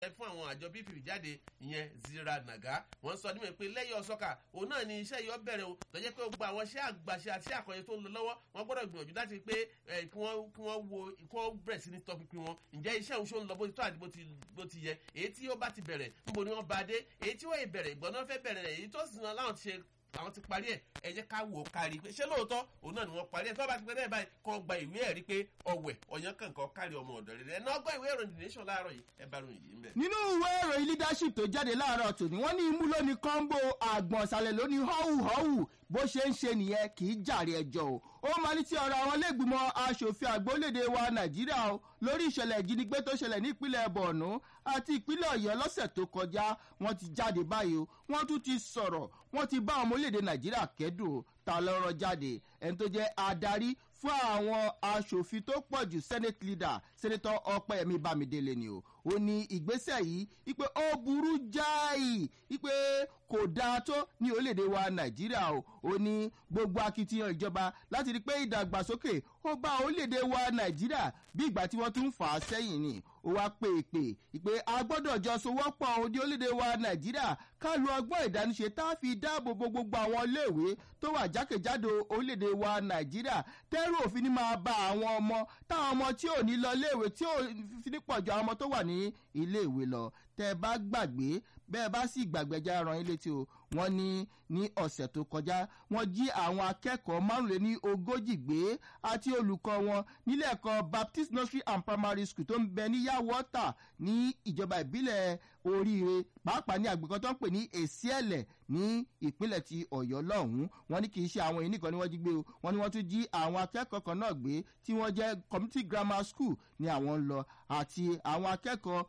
fún àwọn àjọ bpp jáde ìyẹn zira naga wọn sọ nímọ̀ pé lẹ́yìn ọ̀sọ́kà òun náà ni iṣẹ́ yìí ó bẹ̀rẹ̀ o lọ́jọ́ pé gbogbo àwọn iṣẹ́ àgbàṣe àti àkànṣe tó ń lọ lọ́wọ́ wọn gbọ́dọ̀ gbìyànjú láti pé kí wọ́n wo kí wọ́n bẹ̀rẹ̀ sí ní tọpinpin wọn ǹjẹ́ iṣẹ́ òun ṣó ń lọ bó ti tó àti bó ti yẹ èyí tí ó bá ti bẹ̀rẹ̀ níbo ni wọ́n bá dé èyí tí wọ́n bẹ̀rẹ̀ ìgbọ́n náà fẹ́ bẹ̀rẹ̀ èyí tó sì náà láwọn ti ṣe àwọn ti parí ẹ ẹ jẹ ká wò ó kárí pé ṣé lóòótọ́ òun náà ni wọ́n parí ẹ tó bá ti pẹ́ bẹ́ẹ̀ báyìí kàn gba ìwé ẹ̀rí pé ọ̀wẹ̀ ọ̀yàn kankan kárí ọmọ ọ̀dọ̀ rẹ̀ ẹ̀ náà gbọ́ ìwé ìròyìn the nation láàárọ̀ yìí ẹ bá ròyìn yìí ń bẹ̀. nínú ìwé ìròyìn leadership tó jáde láàárọ̀ tòní wọ́n ní imú lóní kọ́ńbó àgbọ̀nsalẹ̀ lóní họ́wù họ́wù bó ṣe ń ṣe nìyẹn kì í jàre ẹjọ́ o ó máa ní ti ọ̀rọ̀ àwọn lẹ́gbìmọ̀ asòfin àgbólédè wa nàìjíríà o lórí ìṣẹ̀lẹ̀ ìjínigbé tó ṣẹlẹ̀ ní ìpínlẹ̀ borno àti ìpínlẹ̀ ọ̀yọ́ lọ́sẹ̀ tó kọjá wọ́n ti jáde báyìí o wọ́n tún ti sọ̀rọ̀ wọ́n ti bá ọmọ orílẹ̀-èdè nàìjíríà kẹ́dùn ta lọ́rọ̀ jáde ẹni tó jẹ́ adarí fún àwọn asòfin tó pọ̀ jù senate leader senator ọpẹ́yẹmí bámidélé ni o ó ní ìgbésẹ̀ yìí wípé ó burú jáì wípé kò dáa tó ní orílẹ̀-èdè wa nàìjíríà o ó ní gbogbo akitiyan ìjọba láti rí i pé ìdàgbàsókè ó bá orílẹ̀-èdè wa nàìjíríà bí ìgbà tí wọ́n tún ń fà á sẹ́yìn ni ó wá pè é pè ìpè a gbọ́dọ̀ jọ sowọ́pọ̀ òde orílẹ̀-èdè wa nàìjíríà ká lu ọgbọ́n ìdániṣe tá a fi dáàbò bo gbogbo àwọn iléèwé tó wà jákèjádò orílẹ̀-èdè wa nàìjíríà tẹ́rù òfin ní máa ba àwọn ọmọ táwọn ọmọ tí ò ní lọ iléèwé tí ò fi ní pọ̀jù àwọn ọmọ tó wà ní iléèwé lọ tẹ́ ẹ bá gbàgbé bẹ́ẹ̀ bá sì gbàgbẹ́jà ran ilé tí o wọ́n ní ní ọ̀sẹ̀ tó kọjá wọ́n jí àwọn akẹ́kọ̀ọ́ márùnléní ogójì gbé àti olùkọ́ wọn nílé ẹ̀kọ́ baptist nursery and primary school tó ń bẹ ní yàwọ́tà ní ìjọba ìbílẹ̀ oríire pàápàá ní àgbẹ̀kọ́ tó ń pè ní èsì ẹ̀lẹ̀ ní ìpínlẹ̀ ti ọ̀yọ́ lọ́hùn-ún wọ́n ní kì í ṣe àwọn èyí nìkan ni wọ́n jí gbé o wọ́n ní wọ́n tún jí àwọn akẹ́kọ̀ọ́ kan náà gbé tí wọ́n jẹ́ community grammar school ní àwọn ń lọ àti àwọn akẹ́kọ̀ọ́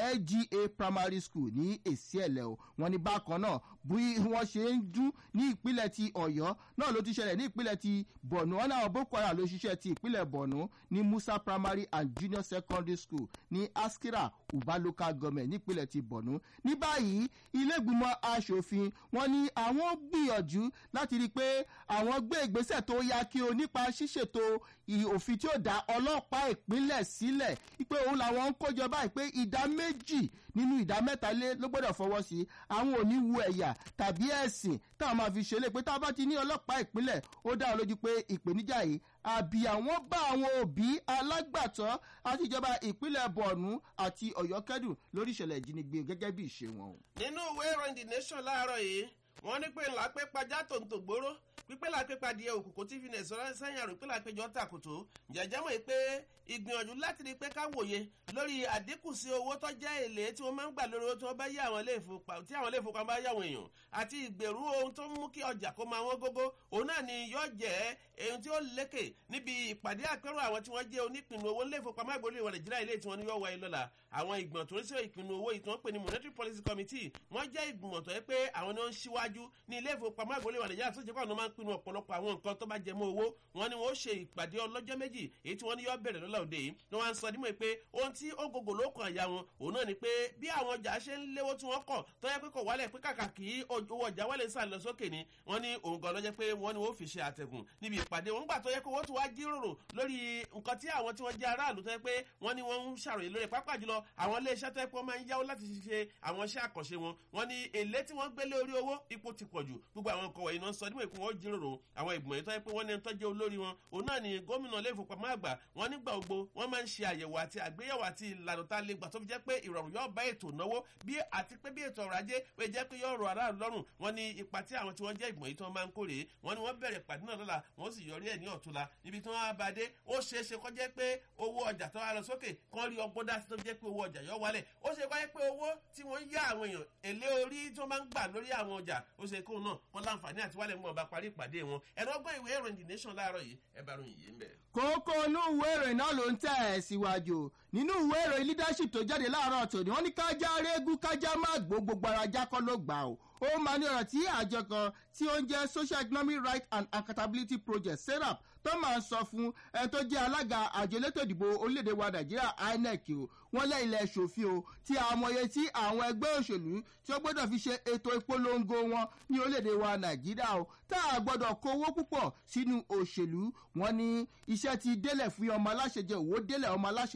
lga primary school ní èsì ẹ̀lẹ̀ o wọ́n ní bákan náà bí wọ́n ṣe ń dún ní ìpínlẹ̀ ti ọ̀yọ́ náà ló ti ṣẹlẹ̀ ní ìpínlẹ̀ ti borno wọn náà boko haram ló ṣiṣẹ́ ti ìpínlẹ̀ borno ní musa primary and junior secondary school ní askira uba local government nípínlẹ̀ ti borno ní báyìí ilégbìmọ̀ asòfin wọn ní àwọn gbìyànjú láti rí i pé àwọn gbé ìgbésẹ̀ tó yá kí o nípa ṣíṣètò òfin tí ó dá ọlọ́pàá ìpínlẹ̀ sílẹ̀ pé òun làwọn ń kójọ báyìí pé ìdá méjì nínú ìdá mẹ́ta lé ló gbọ́dọ̀ fọwọ́ sí àwọn ò ní wu ẹ̀yà tàbí ẹ̀sìn táwọn máa fi ṣẹlẹ̀ pé tá a bá ti ní ọlọ́pàá ìpínlẹ̀ ó dá ọ lójú pé ìpèníjà yìí àbí àwọn bá àwọn òbí alágbàtọ́ àti ìjọba ìpínlẹ̀ bọ̀ọ̀nù àti ọ̀yọ́ kẹ́dùn lórí ìṣẹ̀lẹ̀ ìjínigbé gẹ́gẹ́ bí ìṣe wọn. nínú ìwé ìròyìn the nation láàárọ̀ yìí wọ́n ní pé ńlá pé pajá tòǹtò gbóró pípẹ́ la pé padìyẹ òkùnkùn tí fi nẹ̀sọ́ sẹ́yìn àrùn pé la péjọ tàkùtù jẹ̀jẹ̀ mọ̀ pé ìgbìyànjú láti rí i pé ká wòye lórí àdínkù sí owó tó jẹ́ èlé tí wọ́n máa ń gbà lórí owó tí wọ́n bá yá àwọn tí àwọn ilé ìfowópamọ́ bá yáwọn èèyàn àti ìgbèrú ohun tó ń mú kí ọjà kó máa wọ́n gógó òun náà ni yóò jẹ́ ohun tí ó lékè níbi ìpàdé àpérò àwọn tí wọ́n jẹ́ onípinnu owó ilé ìfowópamọ́ àgbòlè ìwà nàìjíríà ilé tí wọ́n ní yóò wáyé lọ́la àwọn ìgbìmọ̀ tó ń ṣe ìpinnu owó yìí tí wọ́n pè ní monetary policy committee wọ́n jẹ́ ìgbìmọ̀ tó yẹ pé àwọn ni wọ́n ń ṣíwájú ní ilé ìfowópamọ́ àgbòlè ìwà nàìjíríà tó jẹ́ pé àwọn máa ń pinnu ọ̀pọ̀lọpọ̀ àwọn nǹkan tó bá jẹ mọ́ owó wọn ni wọ́n ṣe ìpàdé ọlọ́jọ́ méjì èyí tí wọ́n ní yọ bẹ̀rẹ̀ lọ́la òde yìí ni wọ́n á sọ nímọ̀ pé ohun tí ó gògò ló kàn ya wọn òun náà ni pé bí àwọn ọjà ṣe ń léwó tí wọ́n kọ̀ tó yẹ pé kò wálẹ̀ pé kàkà kí owó ọjà wálẹ̀ sàn lọ sókè ni wọ́n ní òun gan lọ́jọ́ pé wọ́n ní wọ́n fi ṣe àtẹ̀gùn níbi ìpàdé wọn gbà tó yẹ pé wọ́n tún wá jíròrò lórí nǹkan tí àwọn tí wọ́n jẹ́ aráàlú tó yẹ pé wọ́n ní wọ́n ń ṣàròyé lórí pápá jùlọ àwọn iléeṣẹ́ tó yẹ pé wọ́n máa ń yáwó láti ṣe àwọn iṣẹ́ àkànṣe wọn wọ́n ní èlé tí wọ́n gbélé orí owó ipò ti pọ̀ jù gbogbo àwọn nǹkan wọ̀nyí náà sọ nímọ̀ ìpín wọn jíròrò àwọn ìgbìmọ̀ yìí tó yẹ pé wọ́n ní ẹni tó jẹ́ olórí wọn òun náà ni gómìnà ilé ìfowópamọ́ àgbà wọn nígbà gbogbo wọ́n máa ń ṣe àyẹ̀wò àti àgbéyẹ̀wò àti ìlànà tá a lè gbà tó fi jẹ́ pé ìrọ̀rùn yóò bá ètò náwó bí àti pé bí ètò ọrọ̀ ajé pé jẹ́ pé yóò rọ aráàlú lọ́rùn wọn ní ipa tí àwọn tí wọ́n jẹ́ ìgbìmọ̀ yìí tí wọ́n máa ń kórè wọn ni wọ́n bẹ̀rẹ̀ pàdé náà lọ́la wọ́n sì yọrí ẹ̀ ní ọ̀túnla níbi tí wọ́n á bá dé ó ṣeé ṣe kọ́ jẹ́ pé owó ọjà tó wá lọ sókè kán rí ọgbọ́n dá sí tó fi jẹ́ pé owó ọjà yóò wálẹ̀ ó ṣe kọ́ pé owó tí wọ́n yá àwọn èèyàn èlé orí tí wọ́n máa ń gbà lórí àwọn ọjà ó ṣe kóun náà wọ́n láǹfààní àti wálẹ̀ mú ọba parí ìpàdé wọn ẹ̀rọ ọgbọ́n ìwé ìròyìn the nation láàárọ̀ yìí ẹ bá ròyìn yìí ń bẹ̀. kókó inú ìwé ìròyìn náà ló ń tẹ̀ ẹ́ síwájú nínú ìwé ìròyìn leadership tó jáde láàárọ̀ tòní wọ́n ní kájá régún kájá má gbó gbogbo ara jákọ́ ló gbà ó ó máa ní ọ̀rọ̀ tí àjọ kan tí ó ń jẹ́ social economic rights and accountability project serap tó máa ń sọ fún ẹni tó jẹ́ alága àjọ elétò ìdìbò orílẹ̀-èdè wa nàìjíríà inec o wọ́n lẹ́ ilẹ̀ ṣòfin o tí àmọye tí àwọn ẹgbẹ́ òṣèlú tí ó gbọ́dọ̀ fi ṣe ètò ìpolongo wọn ní orílẹ̀-èdè wa nàìjíríà o tá a gbọ́dọ̀ kó owó púpọ̀ sínú òṣèlú wọn ní iṣẹ́ ti délẹ̀ fún ọmọ aláṣẹ jẹ òwò délẹ̀ ọmọ aláṣẹ là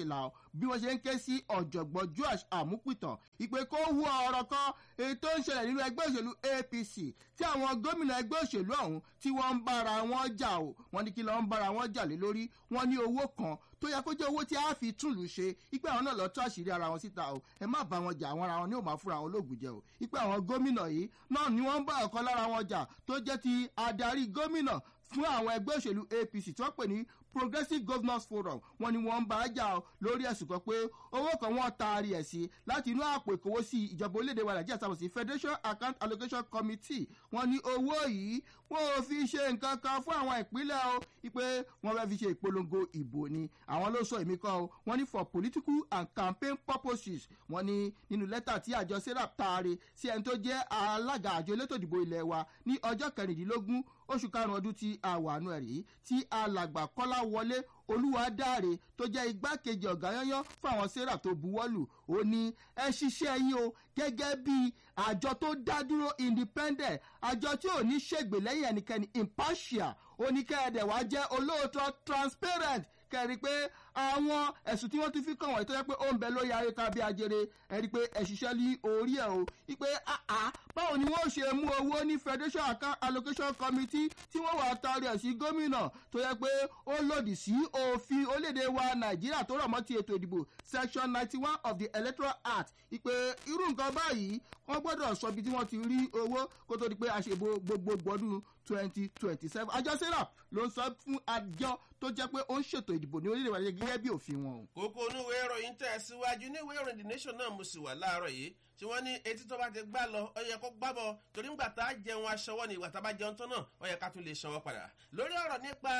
bí wọ́n ṣe ń ké sí ọ̀jọ̀gbọ́n joash àmúpìtàn ìpè kó hu ọ̀rọ̀ kan èyí tó ń ṣẹlẹ̀ nínú ẹgbẹ́ òṣèlú apc tí àwọn gómìnà ẹgbẹ́ òṣèlú ọ̀hún tí wọ́n ń bára wọn jà o wọ́n ní kí lọ́ọ́ ń bára wọn jà lé lórí wọ́n ní owó kan tó yẹ kó jẹ́ owó tí a fi túlù ṣe ipe àwọn náà lọ tó àṣírí ara wọn síta o ẹ má bá wọn jà àwọn ara wọn ní ò máa fúnra wọn lóògùn jẹ o ipe àwọn gómìnà yìí náà ni wọ́n ń bá ọ̀kan lára wọn jà tó jẹ́ ti adarí gómìnà fún àwọn ẹgbẹ́ òṣèlú apc tí wọ́n pè ní progressive governors forum wọn ni wọn ń bá a jà ọ lórí ẹsùn kan pé owó kan wọn taari ẹ sí láti inú àpò ìkówósí ìjọba orílẹ̀-èdè wa nàìjíríà sábà sí federation account allocation committee wọn ní owó yìí wọn ò fi ṣe nǹkan kan fún àwọn ìpínlẹ̀ o pé wọn fẹ́ fi ṣe ìpolongo ìbò ni àwọn ló sọ èmi kan o wọn ní for political and campaign purposes wọn ní nínú lẹ́tà tí àjọ serap taari sí ẹni tó jẹ́ alága àjọ elétò ìdìbò ilẹ̀ wa ní ọjọ́ kẹrìndínlógún oṣù karùn-ún ọdún tí a wà nù ẹ̀rí tí alàgbà kọ́lá wọlé olúwadáre tó jẹ́ igbákejì ọ̀gá yányán fún àwọn sarah tó buwọ́lù ó ní ẹ ṣiṣẹ́ yín o gẹ́gẹ́ bí àjọ tó dá dúró independent àjọ tí ò ní ṣègbè lẹ́yìn ẹnikẹ́ni impartial oníkẹ́ẹ̀dẹ̀ wá jẹ́ olóòótọ́ transparent kẹ́rin pé àwọn ẹ̀sùn tí wọ́n ti fi kàn wọ́n tó yẹ pé ó ń bẹ lórí ayéka bí ajere ẹ̀rí pé ẹ̀ṣiṣẹ́ ní orí ẹ̀ o wípé àá báwo ni wọ́n ṣe mú owó ní federation account allocation committee tí wọ́n wà tari ẹ̀ sí gómìnà tó yẹ pé ó lòdì sí òfin orílẹ̀-èdè wa nàìjíríà tó rọ̀ mọ́ ti ètò ìdìbò section ninety one of the electoral act ìpè irú nǹkan báyìí wọ́n gbọ́dọ̀ sọ ibi tí wọ́n ti rí owó kó tó di pé àṣebo gbogbogbò ọdún twenty twenty seven àjọ serap ló ń sọ fún àjọ tó jẹ́ pé ó ń ṣètò ìdìbò ní orílẹ̀-èdè wa gẹ́gẹ́ bí òfin wọn. kókó oníwèé ìròyìn tẹ̀ síwájú níwèé ìròyìn the nation náà mo sì wà láàárọ̀ yìí tí wọ́n ní etí tó bá ti gbá lọ ọ yẹ kó gbábọ̀ torí ńgbà tá a jẹun aṣọwọ́ ni ìgbà tá a bá jẹun tán náà ọ yẹ ká tún lè ṣọwọ́ padà lórí ọ̀rọ̀ nípa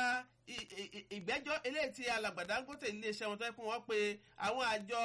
ìgbẹ́jọ́ eléyìí tí alàgbàdá ń gòtè iléeṣẹ́ wọn tó yẹ kó wọ́n pe àwọn àjọ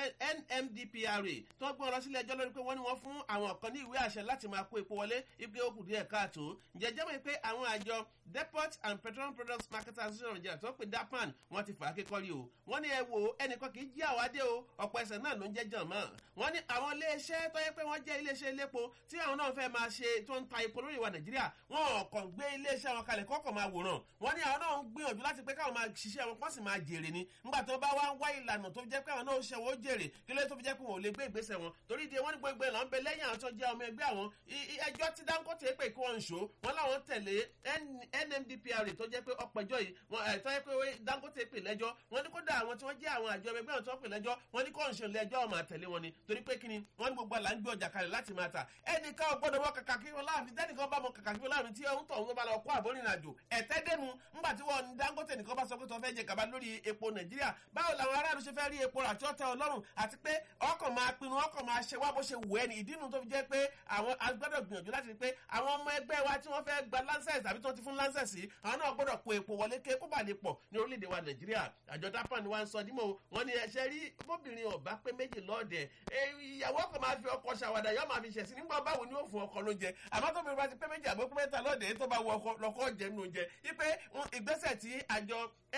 nmdpra tó ń gbọ́n lọ sílé ẹjọ́ lórí pé wọ́n ní wọ́n fún àwọn kan ní ìwé àṣẹ láti máa kó epo wọlé ipe ó kù díẹ̀ káàtó ǹjẹ́ mọ̀ pé àwọn àjọ depot and petroleum products marketers association of nigeria tó pè dapan wọ́n ti fà á kékọ́rí o wọ́n ní ẹ wo ẹnìkan kì í jí àwádé o ọ̀pọ̀ ẹsẹ̀ náà ló ń jẹ́ jàn mọ́ wọ́n ní àwọn iléeṣẹ́ tó yẹ pé wọ́n jẹ́ iléeṣẹ́ elépo tí àwọn náà fẹ́ máa ṣe tó ń ta epo lórí ìwà nàìjíríà wọn kàn gbé iléeṣẹ́ wọn kalẹ̀ kọ́kọ́ máa wòran wọ́n ní àwọn náà ń gbìyànjú láti pé káwọn máa ṣiṣẹ́ wọn kọ́ sì máa jèrè ni nígbà tó bá wá ń wá ìlànà tó jẹ́ pé àwọn náà ṣe wọ́n jèrè kí ló tó fi jẹ́ pé wọn ò lè gbé ìgbésẹ̀ wọn torí di wọn ní gbogbo ìlànà ń bẹ lẹ́yìn àwọn tó jẹ́ ọmọ ẹgbẹ́ àwọn ẹjọ́ tí dangote pè kí wọ́n ń ṣó wọn láwọn tẹ̀lé nmdpr tó jẹ́ pé ọpẹjọ́ yìí wọn ẹ̀ tó jẹ́ pé dangote pè lẹ́jọ́ wọn ní kódà àwọn tí wọ́n jẹ́ àwọn àjọ ẹgbẹ́ àwọn tó pè lẹ́jọ́ wọn ní kó ń ṣe lẹ́jọ́ ọmọ àtẹ̀lé wọn ni torí pé kíni wọn ní gbogbo àlà ń gbé ọjà kalẹ̀ láti máa ta ẹnìkan ò gbọ́dọ̀ wọ kàkà kí wọn láàfin tẹ́nìkan bá mọ kàkà kí wọn láàfin tí ohun tó ń bá lọ kó àbórin àjò ẹ̀tẹ́ dẹnu ńgbà tí wọn dangote nìkan bá sọ pé tó fẹ́ jẹ gàba lórí epo nàìjíríà báwo làwọn aráàlú ṣe fẹ́ rí epo rà tí ó tẹ ọlọ́run àti pé ọkàn máa pinnu ọkàn máa ṣe wá bó ṣe wù ẹ́ ní ìdí nu tó fi jẹ́ pé àwọn agbọ́dọ̀ gbìyànjú láti rí pé àwọn ọmọ ẹgbẹ́ wa tí wọ́n fẹ́ gba lancers àbí tí wọ́n ti fún lancers yìí àwọn náà gbọ́dọ̀ kó epo wọlé ké kó bà lè pọ̀ ní orílẹ̀-èdè wa nàìjíríà àjọ dapan wa ń sọ dímọ̀ wọn ni ẹ̀ṣẹ̀ rí bóbìnrin ọ̀bá pé méjì lọ́ọ̀dẹ̀ ìyàwó kan máa fi ọkọ̀ ṣàwàdà yọ máa fi ṣẹ̀sìn nígbà báwo ni ó fún ọkọ̀ lóúnjẹ àmọ́ tóbi bá ti pé méjì àbó pé mẹ́ta lọ́ọ̀dẹ̀ tó bá wọ ọkọ̀ lọ́kọ̀ jẹ́ nínú oúnjẹ wípé ìgbésẹ̀ tí àjọ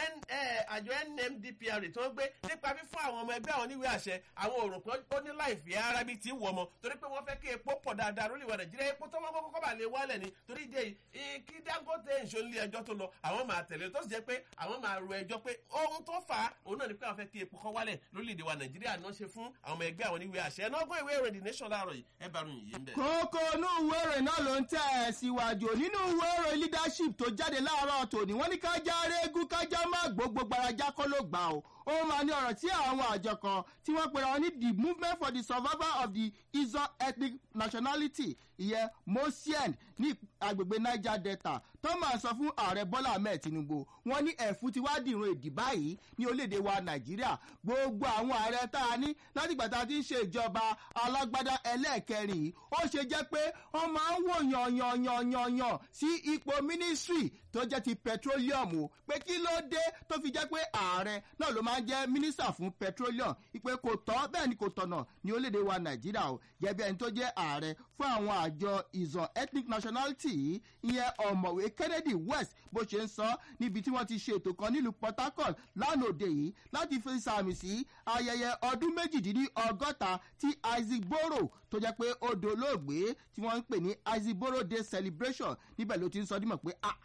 àjọ nmdpr tó ń gbé nípa fífún àwọn ọmọ ẹgbẹ́ àwọn oníwèé àṣẹ àwọn òrùn kan ó ní láìfẹ́ ara bíi ti wọ̀ ọmọ torí pé wọ́n fẹ́ kí epo pọ̀ dáadáa lórí ìwà nàìjíríà epo tó wọ́n kọ́kọ́ bá lè wálẹ̀ ni torí ìdí èyí kí dangote ìṣòlì ẹjọ́ tó lọ àwọn máa tẹ̀lé tó sì jẹ́ pé àwọn máa ro ẹjọ́ pé ohun tó fà á òun náà ni pé àwọn fẹ́ kí epo kọ́ wálẹ̀ lórílẹ̀‐èdè wa nàìjíríà náà ṣe fún àwọn ọmọ ẹgbẹ́ àwọn oníwèé àṣẹ ẹnọ́gbọ́n ìwé ìròyìn the nation láàárọ̀ yìí ẹ bá ròyìn yìí ń bẹ̀. kókó inú ìwé ìròyìn náà ló ń tẹ̀ ẹ́ síwájú nínú ìwé ìròyìn leadership tó jáde láàárọ̀ tòní wọ́n ní kájá régún kájá má gbogbo gbarajá kọ́ ló gbà ó ó máa ní ọ̀rọ̀ tí àwọn àjọ kan tí wọ́n pera wọn ní the movement for the survival of the izo ethnic nationality ìyẹn mosien ní agbègbè niger delta tó máa sọ fún ààrẹ bọ́lá ahmed tinubu wọn ní ẹ̀fún ti wá dìrun èdè báyìí ní orílẹ̀-èdè wa nàìjíríà gbogbo àwọn ààrẹ tá a ní látìgbà tá a ti ń ṣe ìjọba alágbádá ẹlẹ́ẹ̀kẹrin yìí ó ṣe jẹ́ pé wọ́n máa ń wò yànyànyànyànyàn sí ipò mínísírì tó jẹ́ ti petroleum o pé kí ló dé tó fi jẹ́ pé ààrẹ náà ló máa ń jẹ́ mínísítà fún petroleum ìpè kò tọ́ bẹ́ẹ̀ ni kò tọ̀nà ní orílẹ̀-èdè wa nàìjíríà o jẹ́bi ẹni tó jẹ́ ààrẹ fún àwọn àjọ ìzàn ethnic nationality yìí ìyẹn ọ̀mọ̀wé kennedy west bó ṣe ń sọ níbi tí wọ́n ti ṣe ètò kan nílùú port harcourt lánàá òde yìí láti fi sàmì sí ayẹyẹ ọdún méjìdínlọ́gọ́ta tí isaac boro tó jẹ́ pé ó dolóògbé tí wọ́n ń pè ní isaac boro day celebration níbẹ̀ ló ti ń sọ dímọ̀ pé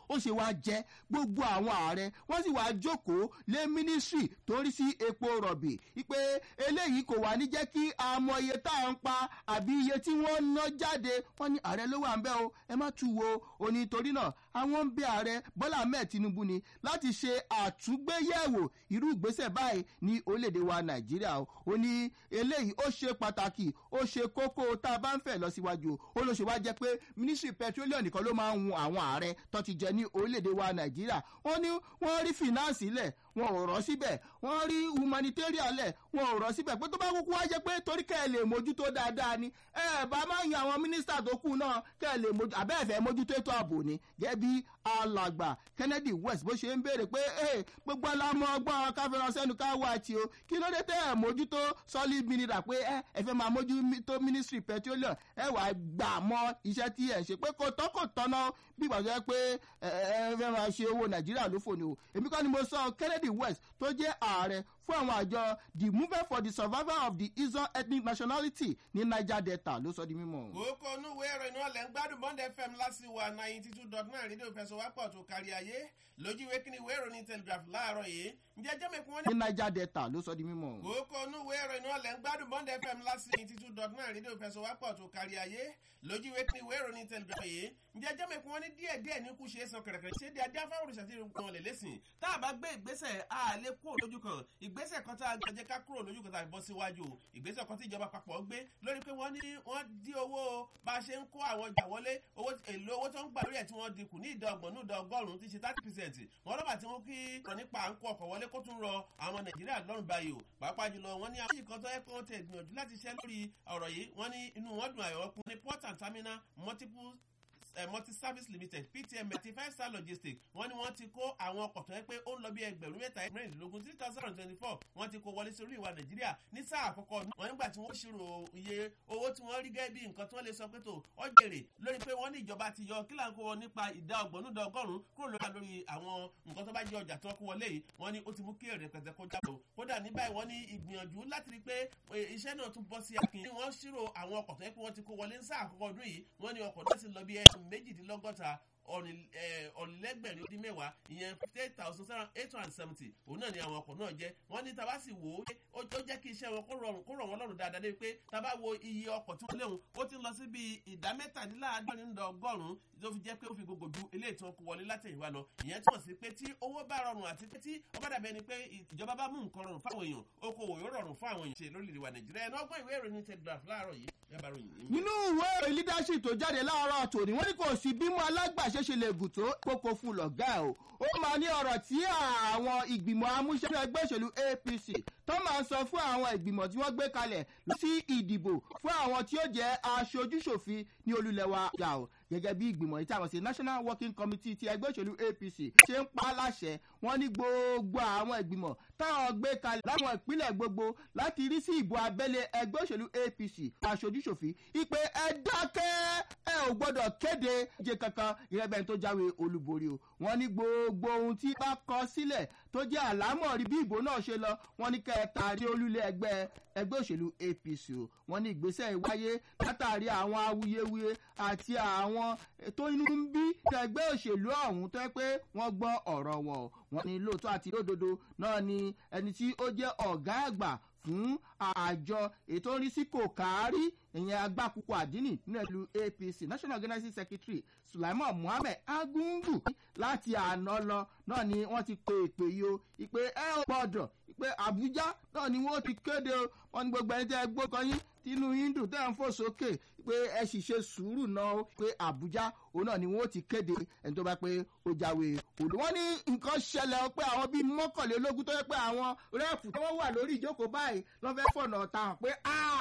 ó ṣe wá jẹ́ gbogbo àwọn ààrẹ wọ́n sì wá jókòó lé mínísírì tó rí sí epo rọ̀bì wípé eléyìí kò wá ní jẹ́ kí a mọ iye tá à ń pa àbí iye tí wọ́n ná jáde wọ́n ní ààrẹ ló wà ń bẹ́ o ẹ má tu wo òní torí náà àwọn ń bẹ ààrẹ bọ́lá ahmed tinubu ni láti ṣe àtúgbéyẹ̀wò irú ìgbésẹ̀ báyìí ní orílẹ̀-èdè wa nàìjíríà o ó ní eléyìí ó ṣe pàtàkì ó ṣe kókó tá a bá ń fẹ̀ lọ síwájú ó ló ṣe wá jẹ́ pé ministry petroleum nìkan ló máa ń hun àwọn ààrẹ tó ti jẹ ní orílẹ̀-èdè wa nàìjíríà wọ́n ní wọ́n rí finance lẹ̀ wọn ò rọ́ síbẹ̀ wọ́n rí humanitarian lẹ̀ wọn ò rọ́ síbẹ̀ pé tó bá kúkú wá jẹ́ pé torí kẹ́ ẹ lè mójútó dáadáa ni ẹ bá máa yan àwọn mínísítà tó kù náà kẹ́ ẹ lè mójú àbẹ́ẹ̀fẹ́ mójútó ètò ààbò ni gẹ́gẹ́ bí alàgbà kennedy west bó ṣe ń béèrè pé gbogbo alámọ̀ ọgbọ́n káfíńrán sẹ́nu ká wá ti o kí ló dé tẹ́ ẹ̀ mójútó solid mineral pé ẹ ẹ fẹ́ máa mójútó ministry petroleum ẹ wàá gbà mọ́ iṣẹ́ tí ẹ̀ ń ṣe pé kò tọ́ kò tọ́nà bí ìgbà tó yẹ pé ẹ ẹ fẹ́ máa ṣe owó nàìjíríà ló fò ní o èmi kọ́ ni mo sọ kennedy west tó jẹ́ ààrẹ fún àwọn àjọ the movement for the survival of the izon ethnic nationality ní niger delta ló sọ di mímọ. kókó onúwé ìròyìn náà lẹ́ ń gbádùn bond fm lásìwà ninety two dot nine rédíò ìfẹsọ̀wápọ̀ tó kárí ayé lójú ìwé kíni ìwé ìròyìn telegraph láàárọ̀ yìí ǹjẹ́ jẹ́mẹ̀kún wọn ní. ní niger delta ló sọ di mímọ. kókó onúwé ìròyìn náà lẹ́ ń gbádùn bond fm lásìwà ninety two dot nine rédíò ìfẹsọ̀wápọ̀ tó kárí ayé lójú ìwé kíni ìwé ìròyìn telegraph yìí ǹjẹ́ jẹ́mẹ̀kún wọn ní díẹ̀ díẹ̀ ní kú ṣe é san kẹ̀rẹ̀kẹ̀rẹ̀ ṣé di adé afáwọn òrìṣà tí wọn lè lẹ́sìn tá a bá gbé ìgbésẹ̀ a lè kúrò lójú kan ìgbésẹ̀ kan tá a gbọ́jẹ́ ká kúrò lójú kan tá a bọ́ síwájú ìgbésẹ̀ kan tí ìjọba papọ̀ gbé lórí pé wọ́n ní wọ́n dí owó bá a ṣe ń kó àwọn ọjà wọlé owó èlò owó tó ń gbà lórí ẹ̀ tí wọ́n dínkù ní ìdá ọgbọ̀n ní ìdá ọgọ́rùn-ún tí ṣe thirty percent wọ́n rọ́bà tí wọ́n kí rọ̀ nípa à ń kó ọkọ̀ wọlé kó tún rọ àwọn nàìjíríà lọ́rùn báyìí o pàápàá jùlọ wọ́n ní àwọn ìkan tó yẹ kí wọ́n tẹ̀ gbìyànjú láti ṣẹ́ lórí ọ̀rọ̀ yìí wọ́n ní inú wọn dùn àyọ̀ ọkùnrin ní port and terminal multiple uh, multi-service limited ptm thirty five star logistics wọ́n ní wọ́n ti kó àwọn ọkọ̀ tó yẹ pé ó ń lọ bí ẹgbẹ̀rún mẹ́ta mẹ́rìndínlógún three thousand and twenty-four wọ́n ti kó wọlé sórí ìwà nàìjíríà ní sáà àkọ́kọ́ wọ́n nígbà tí wọ́n ṣírò iye owó tí wọ́n rí gẹ́gẹ́ bí nǹkan tí wọ́n lè sọ pé tó ọ̀jẹ̀rẹ̀ lórí pé wọ́n ní ìjọba ti yọ kílà ń kó wọn nípa ìdá ọgbọ̀n nídà ọgọ́rùn-ún kúrò lórí lórí àwọn nǹkan tó bá jẹ́ ọjà tó kó wọlé yìí wọ́n ní ó ti mú kí èrè pẹ̀tẹ́ kó jábọ̀ kódà ní báyìí wọ́n ní ìgbìyànjú láti rí pé iṣẹ́ náà tún bọ́ sí akin wọ́n ṣírò àwọn ọkọ̀ tó yẹ pé wọ́n ti kó wọlé ní sáà àkọ́kọ́ ọdún yìí wọ́n ní ọkọ̀ náà sì lọ bí ẹ̀sùn méjìdínlọ́gọ́ta ọ̀nìlẹ́gbẹ̀rin ó dín mẹ́wàá ìyẹn eight thousand seven eight hundred and seventy òun náà ni àwọn ọkọ̀ náà jẹ́ wọ́n ní taba sì wò ó ó jẹ́ kí iṣẹ́ wọn kó rọrùn kó rọ̀ wọ́n lọ́rùn dáadáa débi pé taba wo iye ọkọ̀ tí wọ́n léwu ó ti lọ sí bíi ìdá mẹ́tàdínláàádọ́rin ní ọgọ́rùn-ún tó fi jẹ́ pé ó fi gbogbo ju eléyìí tí wọ́n kó wọlé látẹ̀yìnwá lọ ìyẹn túmọ̀ sí pé tí owó bá rọrùn àti pé tí ọba dàbẹ́ ni pé ìjọba bá mú nǹkan rọrùn fáwọn èèyàn okòwò yóò rọrùn fún àwọn èèyàn ṣe lórílẹ̀ wa nàìjíríà ẹni ọgbọ́n ìwé ìròyìn telegraph láàárọ̀ yìí ẹ bá ròyìn. nínú ìwé ìròyìn leadership tó jáde láàárọ̀ tòní wọ́n ní kò sí bímọ alágbàṣe ṣe lè gùn tó kókó fún lọ́gá ẹ̀ o ó máa ní ọ̀rọ̀ tí àwọn ìgbìmọ̀ amúṣẹ́fẹ́ ẹgbẹ́ òṣèlú apc tó máa ń sọ fún àwọn ìgbìmọ̀ tí wọ́n gbé kalẹ̀ sí ìdìbò fún àwọn tí ó jẹ́ aṣojúṣòfin ní olúlẹ̀wà yà o gẹ́gẹ́ bí ìgbìmọ̀ yìí tí àwọn sí national working committee ti ẹgbẹ́ òṣèlú apc ṣe ń pa á láṣẹ wọ́n ní gbogbo àwọn ìgbìmọ̀ táwọn gbé kalẹ̀ láwọn ìpínlẹ̀ gbogbo láti rí sí ìbò abẹ́lé ẹgbẹ́ òṣèlú apc aṣojúṣòfin ìpè ẹ dákẹ́ ẹ ò gbọ́dọ̀ kéde jẹ kankan ìrẹ́bẹ̀ tó jáwé olúborí o wọ́n ní gbogbo ohun tí bá kọ sílẹ̀ tó jẹ́ àlámọ̀rí bí ìbò náà ṣe lọ wọ́n ní kẹta rí olúlé ẹgbẹ́ ẹgbẹ́ òṣèlú apc o wọ́n ní ìgbésẹ̀ ìwáyé látàrí àwọn awuyewuye àti àwọn tó inú ń bí tẹgbẹ́ òṣèlú ọ̀hún tó yẹ pé wọ́n gbọ́ ọ̀rọ̀ wọn o wọ́n ní lóòótọ́ àti lódodo náà ni ẹni tí ó jẹ́ ọ̀gá àgbà fún àjọ ètò orí sí kò kárí ìyẹn agbákùkù àdínì nínú ẹlú apc national organizing secretary sulaiman muhammed agungu láti àná lọ náà ni wọ́n ti pe ìpè yìí o ìpè ẹ ò gbọ́dọ̀ ìpè àbújá náà ni wọ́n ti kéde o wọ́n ní gbogbo ẹni tẹ́ ẹ gbókan yín tínú hindu tẹ́ ń fò sókè pé ẹ sì ṣe sùúrù náà pé àbújá òun náà ni wọ́n ti kéde ẹni tó bá pé ó jáwé òdu. wọ́n ní nǹkan ṣẹlẹ̀ pé àwọn bíi mọ́kànlélógún tó yẹ pé àwọn rẹ́ẹ̀fù tó wà lórí ìjókòó báyìí lọ́ fẹ́ fọ̀nà ọ̀tá hàn pé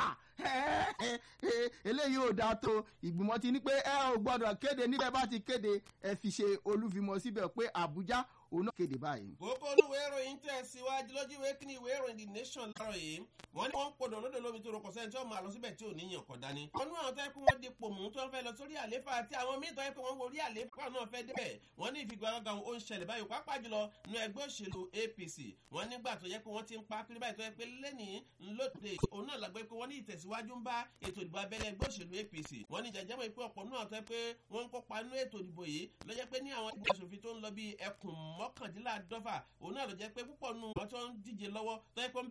eléyìí ò dáa tó ìgbìmọ̀ ti ní pé ẹ ò gbọ́dọ̀ kéde níbẹ̀ bá ti kéde ẹ fi ṣe olúfimọ̀ síbẹ̀ pé àbújá òun náà kéde báyìí. kókó olúwe ìròyìn tẹ̀ síwájú lójú ìwé kíní ìwé ìròyìn the nation láàárọ̀ yìí wọ́n ní wọ́n ń podò lódò lómi tó rọkọ̀ sẹ́ni tí wọ́n máa lọ síbẹ̀ tí ò ní yàn kọ̀ dání. wọ́n ní àwọn tó yẹ pé wọ́n di pòmù tó ń fẹ́ lọ sórí àléfà àti àwọn míì tó yẹ pé wọ́n worí àléfà náà fẹ́ débẹ̀ wọ́n ní ìfigagbága ó ń ṣẹlẹ̀ báyìí pápá jùlọ nínú ẹgbẹ́ òṣèlú apc wọ́n nígbà tó yẹ pé wọ́n ti ń pa kiri báyìí tó yẹ pé lẹ́nìí ńlọ́dẹ òun náà lágbẹ́ pé wọ́n ní ìtẹ̀sí ìtẹ̀síwájú ń bá ètò ìdìbò abẹ́lé ẹgbẹ́ òṣèlú apc wọ́n ní jẹjẹ́ mọ̀ pé ọ̀pọ̀ náà tẹ́ pé wọ́n ń kópa nínú ètò ìdìbò yìí lọ́jẹ́ pé ní àwọn ìgbìmọ̀ asòfin tó ń lọ bí ẹkùn mọ́kàndínláàdọ́fà òun náà ló jẹ́ pé púpọ̀ nù wọ́n tó ń díje lọ́wọ́ tó yẹ pé